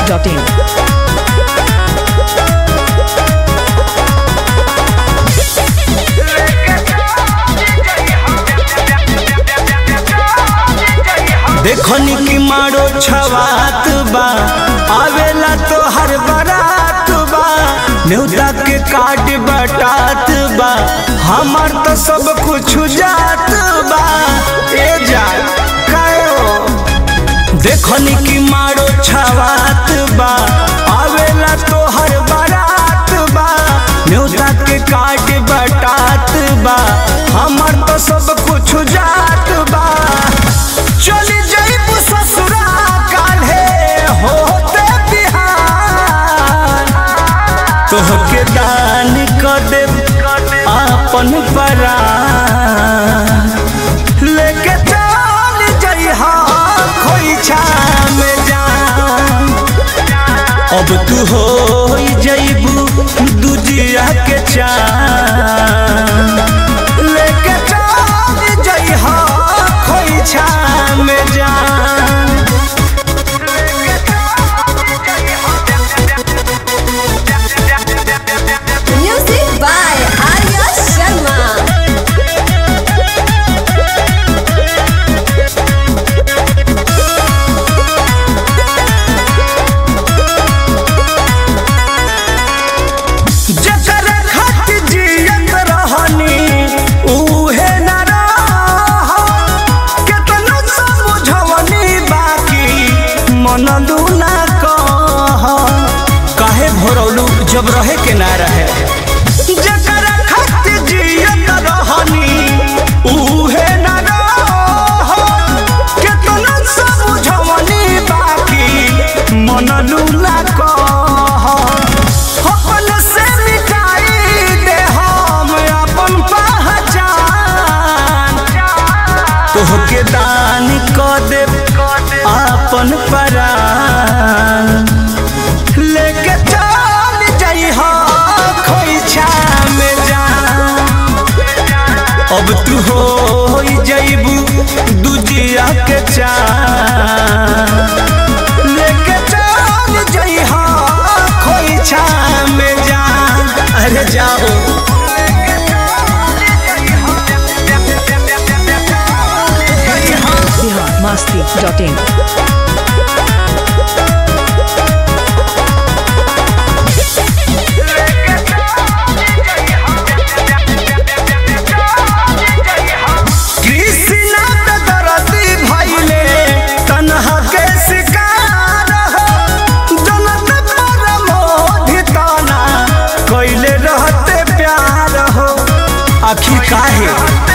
masti.in. देखनी की मारो छवात बा आवेला तो हर बारात बा न्योता के काट बटात बा हमार तो सब कुछ जात बा ए जा कायो देखनी की मारो छवात बा आवेला तो हर बारात बा न्योता के काट बटात बा हमार तो सब कुछ जात बा चली जाइबू ससुरा काल्हे होते बिहान तोहके दान क देब आपन परान लेके चल जइहा खोइछा में जान अब तू हो जइबू दूजिया के चान लेके चल जइहा खोइछा में जान Music by Arya Sharma. जकर खत जियत रहनी उहे न रह केतनो समझवनी बाकी मन ना कह काहे भरौलू जब रहे के ना रहे जकर खत जियत रहनी उहे न रह केतनो समझवनी बाकी मन ना कह अपन से मिटाई दे हम अपन पहचान तोहके दान क दे अपन परान लेके चल जइहा खोइछा में जान अब तू हो जइबू दूजिया के चान लेके चल जइहा खोइछा में जान अरे जाओ Bihar masti.in. कृष्णा पे दरदी भइले तन्हा के शिकार हो जनत पर मोहि तना कइले रहते प्यार हो आखिर काहे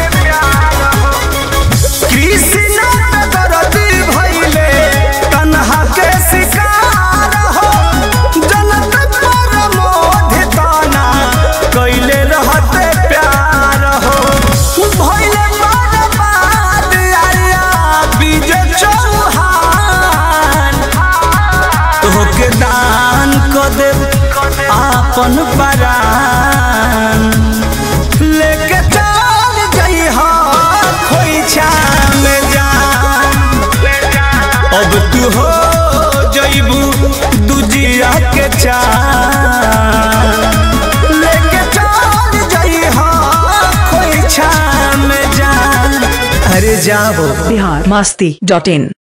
कृष्णा पे दरदी भइले तन्हा के शिकार हो जनत पर मोहि तना कइले रहते प्यार हो भइले बर्बाद आया बीजे चौहान तोहके दान क देब आपन परान लेके चल जइहा खोइछा में जान अब तू हो जइबू दूजिया के चान लेके चल जइहा खोइछा में जान अरे जाओ Bihar masti.in.